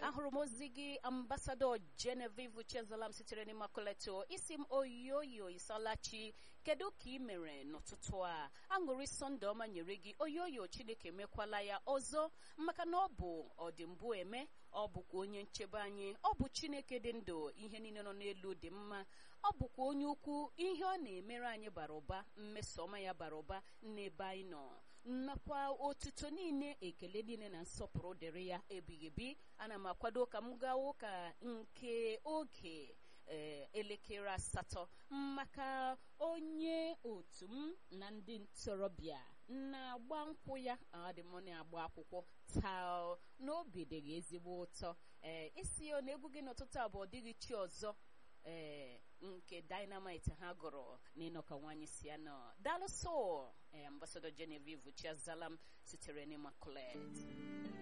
ahụrụ m ozi gị ambasadọ Genevieve Chezalam sitere n'Immaculate isi m oyoyo isalachi kedu ka ị mere n'ụtụtụ a aṅụrị sọnde ọma nyere gị oyoyo Chineke mekwala ya ọzọ maka na ọ bụ ọdịmbụ eme ọ bụkwa onye nchebe anyị ọ bụ Chineke dị ndụ ihe niile nọ n'elu dị mma ọ bụkwa onye ukwu ihe ọ na-emere anyị bara ụba mmeso ọma ya bara ụba n'ebe anyị nọ nakwa otuto niile ekele niile na nsọpụrụ dịrị ya ebighị ebi ana m akwado ka m gaa ụka nke oge elekere asatọ maka onye otu m na ndị ntorobịa na-agba nkwụ ya adị m na-agba akwụkwọ taa n'obi dịghị ezigbo ụtọ ee isi na egwu gị n'ụtụtụ abụọ dịghị chi ọzọ ee nke dynamite ha gụrụ n'ịnọkọ nwaanyị si anọ dalụsọ ee ambasadọ Genevieve Chiazalam sitere n'Immaculate